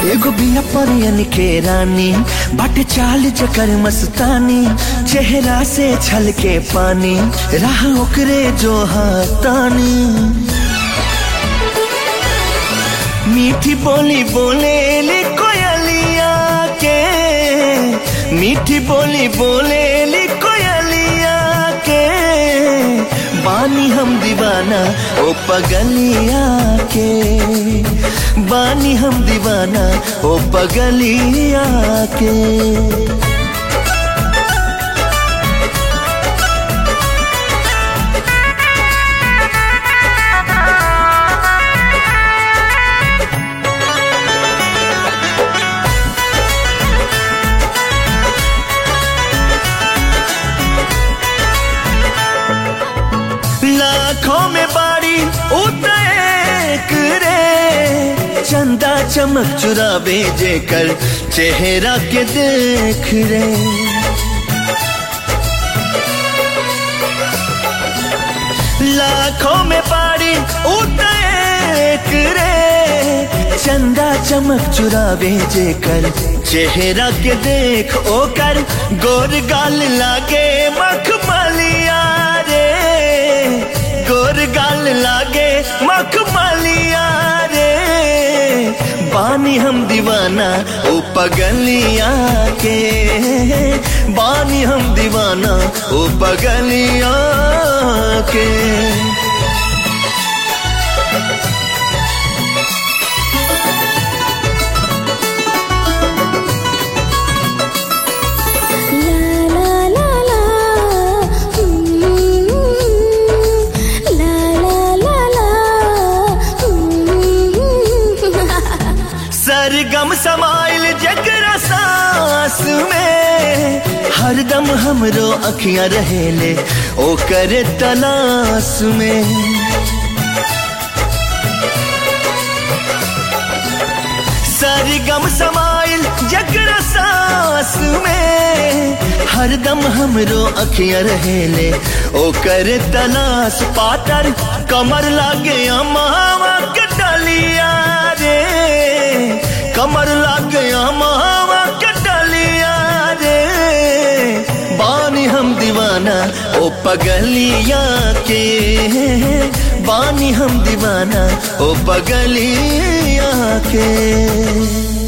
एगो बिया परियन के रानी बट चाल चकर मस्तानी चेहरा से छल के पानी राह ओकरे जो हाथानी मीठी बोली बोले ले कोयलिया के मीठी बोली बोले ले कोयलिया के बानी हम दीवाना ओ पगलिया के बानी हम दीवाना ओ पगलिया के लाखों में बारी उतरेक रे चंदा चमक चुरावे जे कर चेहरा के देख रे लाखों में बारी उतरेक रे चंदा चमक चुरावे जे कर चेहरा के देख ओ कर गोर गाल लागे मखमलिया रे गोर गाल लागे मखमलिया रे बानी हम दीवाना ओ पगलिया के बानी हम दीवाना ओ पगलिया के La la la la, mm, la la la la, mm. सरगम समाइल जगरा सांस में हरदम हमरो अखियां रहेले ओ करे तलाश में सरगम समाइल जगरा सांस में हरदम हमरो अखियां रहेले ओ करे तलाश पातर कमर लागे अमावा के डलिया रे कमर लागे अमावा के डलिया रे बानी हम दीवाना ओ पगलिया के बानी हम दीवाना ओ पगलिया के